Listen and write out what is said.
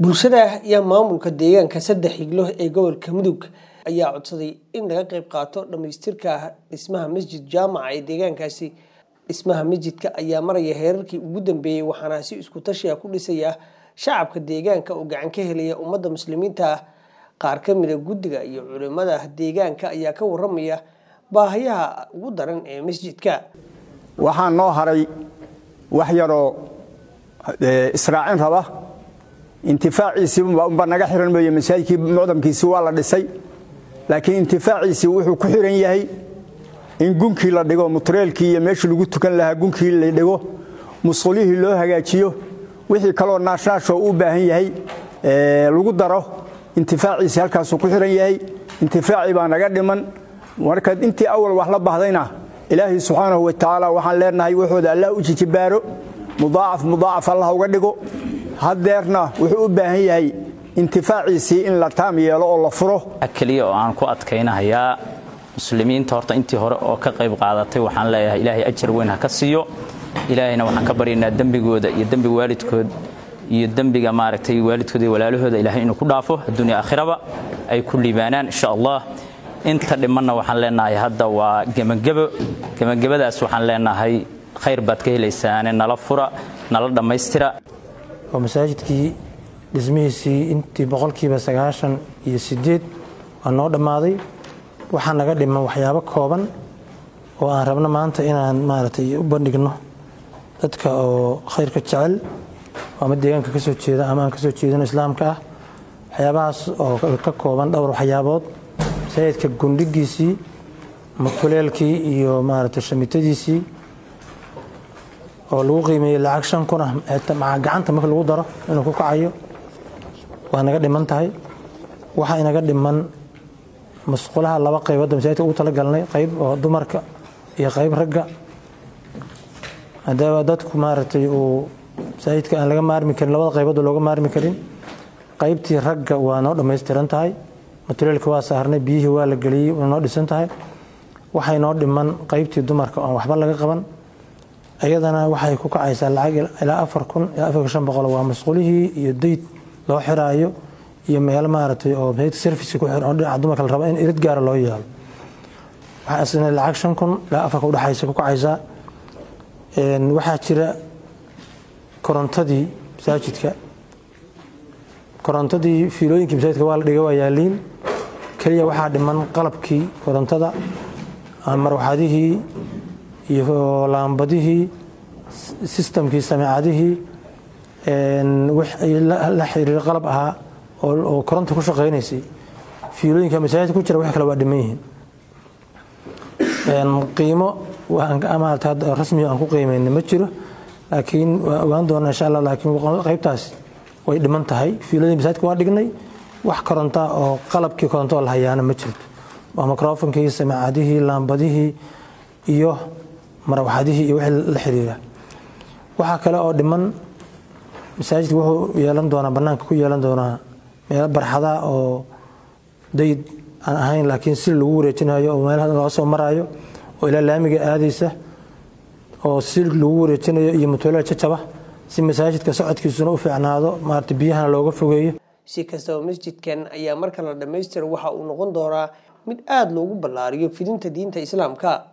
bulshada iyo maamulka deegaanka saddex higlo ee gobolka mudug ayaa codsaday in laga qayb qaato dhamaystirka dhismaha masjid jaamaca ee deegaankaasi dhismaha masjidka ayaa maraya heerarkii ugu dambeeyey waxaana si isku tashiya ku dhisaya shacabka deegaanka oo gacan ka helaya ummadda muslimiinta qaar ka mida guddiga iyo culimada deegaanka ayaa ka waramaya baahayaha ugu daran ee masjidka waxaa noo haray wax yaroo israacin raba intifaaciisii unba naga xiran mooye masaajidkii mucdamkiisii waa la dhisay laakiin intifaaciisii wuxuu ku xiran yahay in gunkii la dhigo mutreelkii iyo meeshii lagu tukan lahaa gunkii la dhigo musqulihii loo hagaajiyo wixii kaloo naashnaashoo u baahan yahay lagu daro intifaaciisii halkaasuu ku xiran yahay intifaacii baa naga dhiman marka intii awal wax la bahdayna ilaahay subxaanahu watacaala waxaan leenahay waxooda allah u jijibaaro mudaacaf mudaacaf allah uga dhigo haddeerna wuxuu u baahan yahay intifaaciisii in la taam yeelo oo la furo keliya oo aan ku adkaynahayaa muslimiinta horta intii hore oo ka qayb qaadatay waxaan leeyahay ilaahay ajar weyn ha ka siiyo ilaahayna waxaan ka baryaynaa dembigooda iyo dembiga waalidkood iyo dembiga maaragtay waalidkooda iyo walaalahooda ilaahay inuu ku dhaafo adduunya aakhiraba ay ku liibaanaan insha allah inta dhimanna waxaan leenahay hadda waa gebagebo gebagabadaas waxaan leenahay khayr baad ka helaysaane nala fura nala dhammaystira oo masaajidkii dhismihiisii intii boqolkiiba sagaashan iyo sideed waa noo dhammaaday waxaa naga dhiman waxyaabo kooban oo aan rabno maanta inaan maaragtay u bandhigno dadka oo khayrka jecel ama deegaanka ka soo jeeda ama aan ka soo jeedino islaamka ah waxyaabahaas oo ka kooban dhowr waxyaabood masaajidka gundhigiisii mutuleelkii iyo maaragtay shamitadiisii oo lagu qiimeeyey lacag shan kun ah maca gacanta marka lagu daro inuu ku kacayo waa naga dhiman tahay waxaa inaga dhiman musqulaha laba qayboodda masaajidka ugu talagalnay qayb oo dumarka iyo qayb ragga hadaba dadku maaragtay uu masaajidka aan laga maarmi karin labada qayboodda looga maarmi karin qaybtii ragga waa noo dhammaystiran tahay mutuleelka waa saarnay biyihii waa la geliyey waa noo dhisan tahay waxay noo dhiman qaybtii dumarka oon waxba laga qaban ayadana waxay ku kacaysaa lacag ilaa afar kun ilaa afar shan boqol waa masquulihii iyo dayd loo xiraayo iyo meel maaragtay oo masaajidka service ku xiran oo dhinaca dumarka la rabo in irid gaara loo yeelo waxaa isna lacag shan kun ilaa afarka udhexaysa ku kacaysaa waxaa jira korontadii masaajidka korontadii fiilooyinkii masaajidka waa la dhiga waa yaaliin keliya waxaa dhiman qalabkii korontada marwaxadihii iyo laambadihii sistamkii sameecadihii la xiriiro qalab ahaa oo koronta ku shaqaynaysay fiilooyinka masaajidka ku jira wax kale waa dhiman yihiin qiimo rasmiga aan ku qiimayna ma jiro laakiin waa ogaan doona insha allah laakiin qaybtaas way dhiman tahay fiiladii masaajidka waa dhignay wax koronta oo qalabkii koronto la hayaana ma jirto waa microfonkii sameecadihii laambadihii iyo marwaxadihii iyo wixii la xiriira waxaa kale oo dhiman masaajidka wuxuu yeelan doonaa bannaanka ku yeelan doonaa meelo barxada oo dayd aan ahayn laakiin si lagu wareejinayo oo meelaha loo soo maraayo oo ilaa laamiga aadaysa oo si lagu wareejinayo iyo mutuulada jajaba si masaajidka socodkiisuna u fiicnaado maarata biyahana looga fogeeyo si kastaba masjidkan ayaa marka la dhammaystira waxa uu noqon doonaa mid aada loogu ballaariyo fidinta diinta islaamka